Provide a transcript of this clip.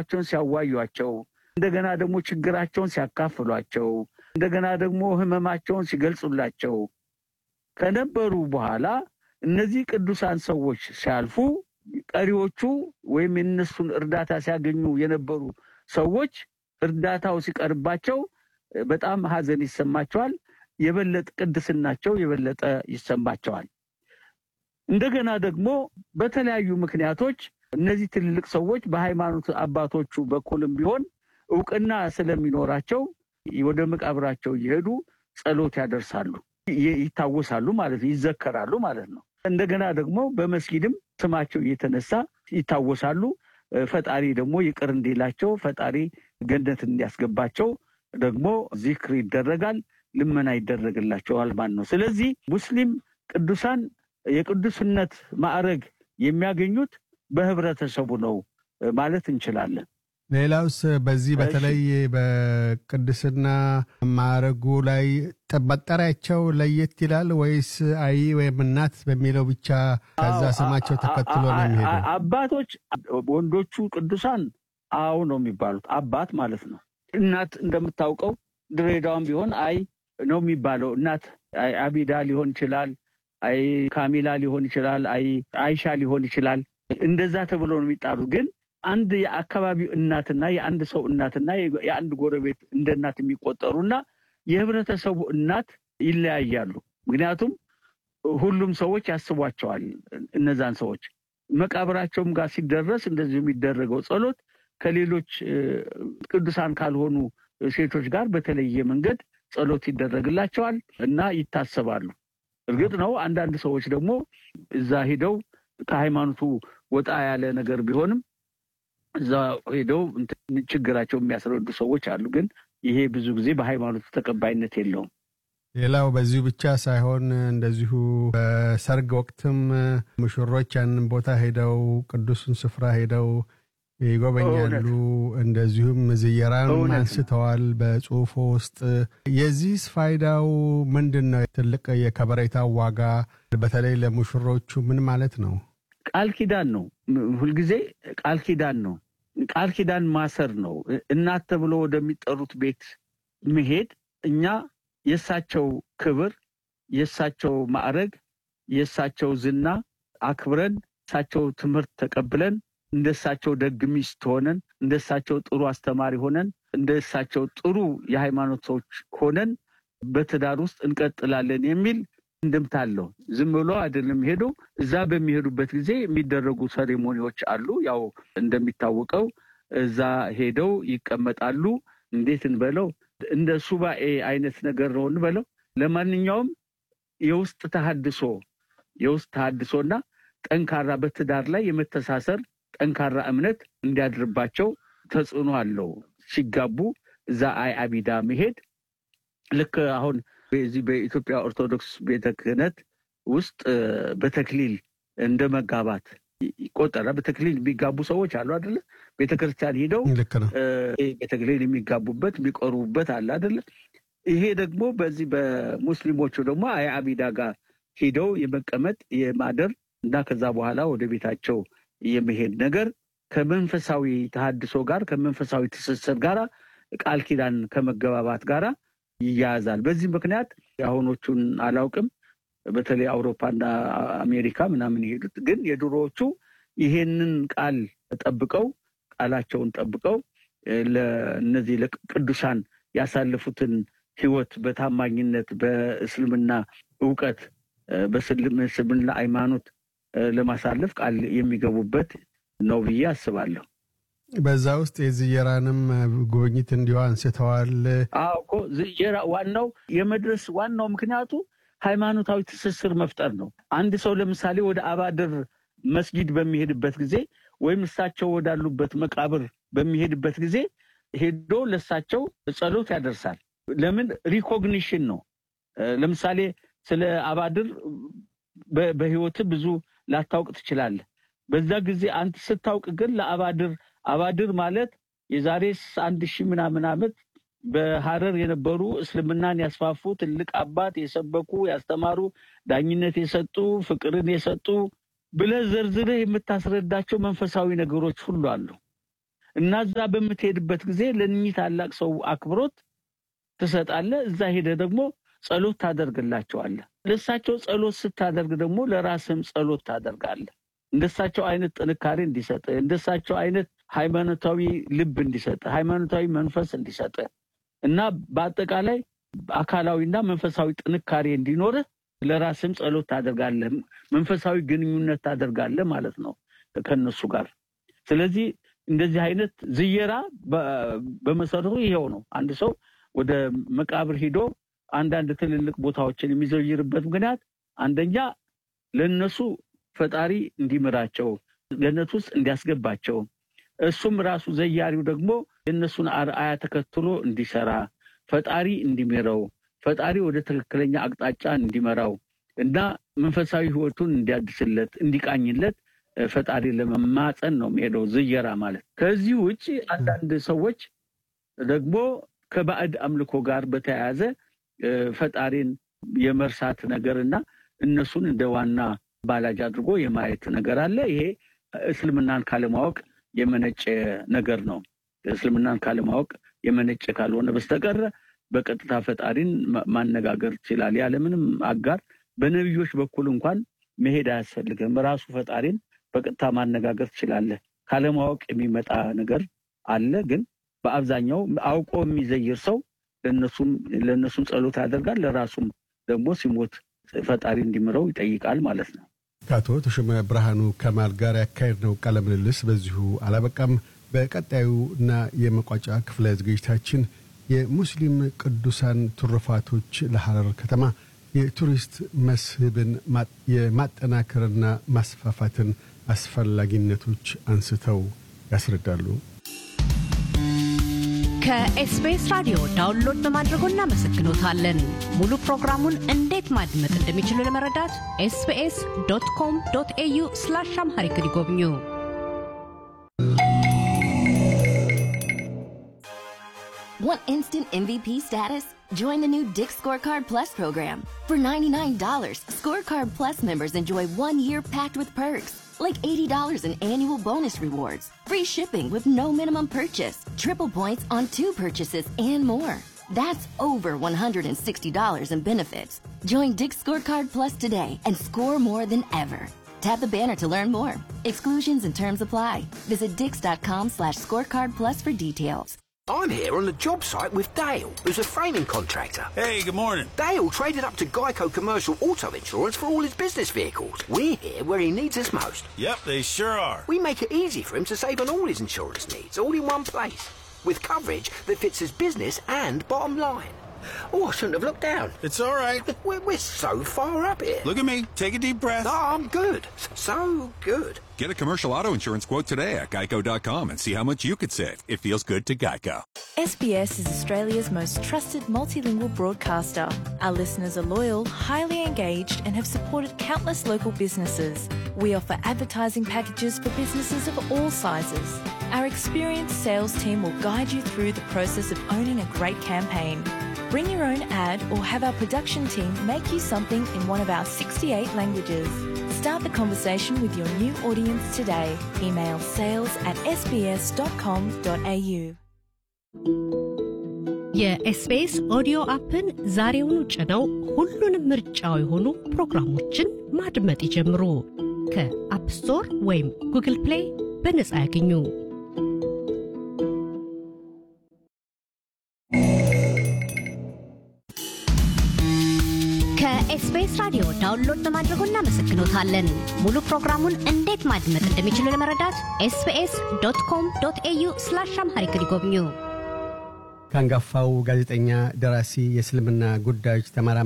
ቋንቋቸውን ሲያዋዩቸው፣ እንደገና ደግሞ ችግራቸውን ሲያካፍሏቸው፣ እንደገና ደግሞ ሕመማቸውን ሲገልጹላቸው ከነበሩ በኋላ እነዚህ ቅዱሳን ሰዎች ሲያልፉ ቀሪዎቹ ወይም የነሱን እርዳታ ሲያገኙ የነበሩ ሰዎች እርዳታው ሲቀርባቸው በጣም ሐዘን ይሰማቸዋል። የበለጠ ቅድስናቸው የበለጠ ይሰማቸዋል። እንደገና ደግሞ በተለያዩ ምክንያቶች እነዚህ ትልልቅ ሰዎች በሃይማኖት አባቶቹ በኩልም ቢሆን እውቅና ስለሚኖራቸው ወደ መቃብራቸው እየሄዱ ጸሎት ያደርሳሉ፣ ይታወሳሉ ማለት ነው፣ ይዘከራሉ ማለት ነው። እንደገና ደግሞ በመስጊድም ስማቸው እየተነሳ ይታወሳሉ። ፈጣሪ ደግሞ ይቅር እንዲላቸው ፈጣሪ ገነት እንዲያስገባቸው ደግሞ ዚክር ይደረጋል፣ ልመና ይደረግላቸዋል ማለት ነው። ስለዚህ ሙስሊም ቅዱሳን የቅዱስነት ማዕረግ የሚያገኙት በህብረተሰቡ ነው ማለት እንችላለን። ሌላውስ በዚህ በተለይ በቅድስና ማዕረጉ ላይ መጠሪያቸው ለየት ይላል ወይስ አይ ወይም እናት በሚለው ብቻ ከዛ ስማቸው ተከትሎ ነው የሚሄደው? አባቶች ወንዶቹ ቅዱሳን አው ነው የሚባሉት አባት ማለት ነው። እናት እንደምታውቀው ድሬዳዋም ቢሆን አይ ነው የሚባለው። እናት አቢዳ ሊሆን ይችላል፣ አይ ካሚላ ሊሆን ይችላል፣ አይ አይሻ ሊሆን ይችላል። እንደዛ ተብሎ ነው የሚጣሩ ግን አንድ የአካባቢው እናትና የአንድ ሰው እናትና የአንድ ጎረቤት እንደ እናት የሚቆጠሩና የህብረተሰቡ እናት ይለያያሉ። ምክንያቱም ሁሉም ሰዎች ያስቧቸዋል። እነዛን ሰዎች መቃብራቸውም ጋር ሲደረስ እንደዚሁ የሚደረገው ጸሎት ከሌሎች ቅዱሳን ካልሆኑ ሴቶች ጋር በተለየ መንገድ ጸሎት ይደረግላቸዋል እና ይታሰባሉ። እርግጥ ነው አንዳንድ ሰዎች ደግሞ እዛ ሂደው ከሃይማኖቱ ወጣ ያለ ነገር ቢሆንም እዛ ሄደው ችግራቸው የሚያስረዱ ሰዎች አሉ። ግን ይሄ ብዙ ጊዜ በሃይማኖቱ ተቀባይነት የለውም። ሌላው በዚሁ ብቻ ሳይሆን እንደዚሁ በሰርግ ወቅትም ሙሽሮች ያንን ቦታ ሄደው ቅዱሱን ስፍራ ሄደው ይጎበኛሉ። እንደዚሁም ዝየራን አንስተዋል በጽሁፎ ውስጥ። የዚህስ ፋይዳው ምንድን ነው? ትልቅ የከበሬታው ዋጋ በተለይ ለሙሽሮቹ ምን ማለት ነው? ቃል ኪዳን ነው። ሁልጊዜ ቃል ኪዳን ነው። ቃል ኪዳን ማሰር ነው። እናት ተብሎ ወደሚጠሩት ቤት መሄድ እኛ የእሳቸው ክብር፣ የእሳቸው ማዕረግ፣ የእሳቸው ዝና አክብረን እሳቸው ትምህርት ተቀብለን እንደ እሳቸው ደግ ሚስት ሆነን እንደ እሳቸው ጥሩ አስተማሪ ሆነን እንደ እሳቸው ጥሩ የሃይማኖት ሰዎች ሆነን በትዳር ውስጥ እንቀጥላለን የሚል እንድምታ አለው። ዝም ብሎ አይደለም ሄዶ እዛ በሚሄዱበት ጊዜ የሚደረጉ ሰሬሞኒዎች አሉ። ያው እንደሚታወቀው እዛ ሄደው ይቀመጣሉ። እንዴት እንበለው እንደ ሱባኤ አይነት ነገር ነው እንበለው። ለማንኛውም የውስጥ ተሃድሶ የውስጥ ተሃድሶና ጠንካራ በትዳር ላይ የመተሳሰር ጠንካራ እምነት እንዲያድርባቸው ተጽዕኖ አለው። ሲጋቡ እዛ አይ አቢዳ መሄድ ልክ አሁን በዚህ በኢትዮጵያ ኦርቶዶክስ ቤተ ክህነት ውስጥ በተክሊል እንደ መጋባት ይቆጠራል። በተክሊል የሚጋቡ ሰዎች አሉ አደለ? ቤተ ክርስቲያን ሂደው በተክሊል የሚጋቡበት የሚቆርቡበት አለ አደለ? ይሄ ደግሞ በዚህ በሙስሊሞቹ ደግሞ አይ አቢዳ ጋር ሂደው የመቀመጥ የማደር እና ከዛ በኋላ ወደ ቤታቸው የመሄድ ነገር ከመንፈሳዊ ተሃድሶ ጋር ከመንፈሳዊ ትስስር ጋር ቃል ኪዳን ከመገባባት ጋር ይያያዛል። በዚህ ምክንያት የአሁኖቹን አላውቅም፣ በተለይ አውሮፓና አሜሪካ ምናምን የሄዱት ግን የድሮዎቹ ይሄንን ቃል ጠብቀው ቃላቸውን ጠብቀው ለእነዚህ ለቅዱሳን ያሳለፉትን ሕይወት በታማኝነት በእስልምና እውቀት በእስልምና ሃይማኖት ለማሳለፍ ቃል የሚገቡበት ነው ብዬ አስባለሁ። በዛ ውስጥ የዝየራንም ጉብኝት እንዲሁ አንስተዋል። አዎ እኮ ዝየራ ዋናው የመድረስ ዋናው ምክንያቱ ሃይማኖታዊ ትስስር መፍጠር ነው። አንድ ሰው ለምሳሌ ወደ አባድር መስጊድ በሚሄድበት ጊዜ ወይም እሳቸው ወዳሉበት መቃብር በሚሄድበት ጊዜ ሄዶ ለእሳቸው ጸሎት ያደርሳል። ለምን ሪኮግኒሽን ነው። ለምሳሌ ስለ አባድር በህይወት ብዙ ላታውቅ ትችላለህ። በዛ ጊዜ አንተ ስታውቅ ግን ለአባድር አባድር ማለት የዛሬ አንድ ሺህ ምናምን ዓመት በሐረር የነበሩ እስልምናን ያስፋፉ ትልቅ አባት የሰበኩ ያስተማሩ፣ ዳኝነት የሰጡ፣ ፍቅርን የሰጡ ብለህ ዘርዝረህ የምታስረዳቸው መንፈሳዊ ነገሮች ሁሉ አሉ እና እዛ በምትሄድበት ጊዜ ለእኚህ ታላቅ ሰው አክብሮት ትሰጣለህ። እዛ ሄደ ደግሞ ጸሎት ታደርግላቸዋለህ። ለእሳቸው ጸሎት ስታደርግ ደግሞ ለራስህም ጸሎት ታደርጋለህ። እንደሳቸው አይነት ጥንካሬ እንዲሰጥ፣ እንደሳቸው አይነት ሃይማኖታዊ ልብ እንዲሰጥ፣ ሃይማኖታዊ መንፈስ እንዲሰጥ እና በአጠቃላይ አካላዊና መንፈሳዊ ጥንካሬ እንዲኖርህ ለራስህም ጸሎት ታደርጋለህ። መንፈሳዊ ግንኙነት ታደርጋለህ ማለት ነው ከነሱ ጋር። ስለዚህ እንደዚህ አይነት ዝየራ በመሰረቱ ይሄው ነው። አንድ ሰው ወደ መቃብር ሂዶ አንዳንድ ትልልቅ ቦታዎችን የሚዘይርበት ምክንያት አንደኛ ለእነሱ ፈጣሪ እንዲምራቸው ገነት ውስጥ እንዲያስገባቸው እሱም ራሱ ዘያሪው ደግሞ የእነሱን አርአያ ተከትሎ እንዲሰራ ፈጣሪ እንዲምረው ፈጣሪ ወደ ትክክለኛ አቅጣጫ እንዲመራው እና መንፈሳዊ ሕይወቱን እንዲያድስለት እንዲቃኝለት ፈጣሪ ለመማፀን ነው የሚሄደው ዝየራ ማለት። ከዚህ ውጭ አንዳንድ ሰዎች ደግሞ ከባዕድ አምልኮ ጋር በተያያዘ ፈጣሪን የመርሳት ነገር እና እነሱን እንደ ዋና ባላጅ አድርጎ የማየት ነገር አለ። ይሄ እስልምናን ካለማወቅ የመነጨ ነገር ነው። እስልምናን ካለማወቅ የመነጨ ካልሆነ በስተቀር በቀጥታ ፈጣሪን ማነጋገር ይችላል። ያለምንም አጋር በነቢዮች በኩል እንኳን መሄድ አያስፈልግም። ራሱ ፈጣሪን በቀጥታ ማነጋገር ትችላለህ። ካለማወቅ የሚመጣ ነገር አለ። ግን በአብዛኛው አውቆ የሚዘይር ሰው ለእነሱም ጸሎት ያደርጋል። ለራሱም ደግሞ ሲሞት ፈጣሪ እንዲምረው ይጠይቃል ማለት ነው። ከአቶ ተሾመ ብርሃኑ ከማል ጋር ያካሄድነው ቃለ ምልልስ በዚሁ አላበቃም። በቀጣዩ እና የመቋጫ ክፍለ ዝግጅታችን የሙስሊም ቅዱሳን ትሩፋቶች ለሐረር ከተማ የቱሪስት መስህብን የማጠናከርና ማስፋፋትን አስፈላጊነቶች አንስተው ያስረዳሉ። ከኤስቢኤስ ራዲዮ ዳውንሎድ በማድረጎ እናመሰግኖታለን። ሙሉ ፕሮግራሙን እንዴት ማድመጥ እንደሚችሉ ለመረዳት ኤስቢኤስ ዶት ኮም ዶት ኤዩ ስላሽ አምሃሪክ ይጎብኙ። Want instant MVP status? Join the new Dick Scorecard Plus program. For $99, Scorecard Plus members enjoy one year packed with perks, like $80 in annual bonus rewards, free shipping with no minimum purchase, triple points on two purchases, and more. That's over $160 in benefits. Join Dick Scorecard Plus today and score more than ever. Tap the banner to learn more. Exclusions and terms apply. Visit dix.com slash scorecard plus for details. I'm here on the job site with Dale, who's a framing contractor. Hey, good morning. Dale traded up to Geico Commercial Auto Insurance for all his business vehicles. We're here where he needs us most. Yep, they sure are. We make it easy for him to save on all his insurance needs, all in one place, with coverage that fits his business and bottom line. Oh, I shouldn't have looked down. It's all right. We're, we're so far up here. Look at me. Take a deep breath. No, I'm good. So good. Get a commercial auto insurance quote today at geico.com and see how much you could save. It feels good to Geico. SBS is Australia's most trusted multilingual broadcaster. Our listeners are loyal, highly engaged, and have supported countless local businesses. We offer advertising packages for businesses of all sizes. Our experienced sales team will guide you through the process of owning a great campaign. Bring your own ad or have our production team make you something in one of our 68 languages. Start the conversation with your new audience today. Email sales at sbs.com.au. የኤስቢኤስ ኦዲዮ አፕን ዛሬውኑ ጭነው ሁሉንም ምርጫው የሆኑ ፕሮግራሞችን ማድመጥ ይጀምሩ። ከአፕ ስቶር ወይም ጉግል ፕሌይ በነጻ ያገኙ። ከኤስቢኤስ ራዲዮ ዳውንሎድ በማድረጎ እናመሰግኖታለን። ሙሉ ፕሮግራሙን እንዴት ማድመጥ እንደሚችሉ ለመረዳት ኤስቢኤስ ዶት ኮም ዶት ኤዩ ስላሽ አምሃሪክ ይጎብኙ። ከአንጋፋው ጋዜጠኛ፣ ደራሲ፣ የእስልምና ጉዳዮች ተመራማሪ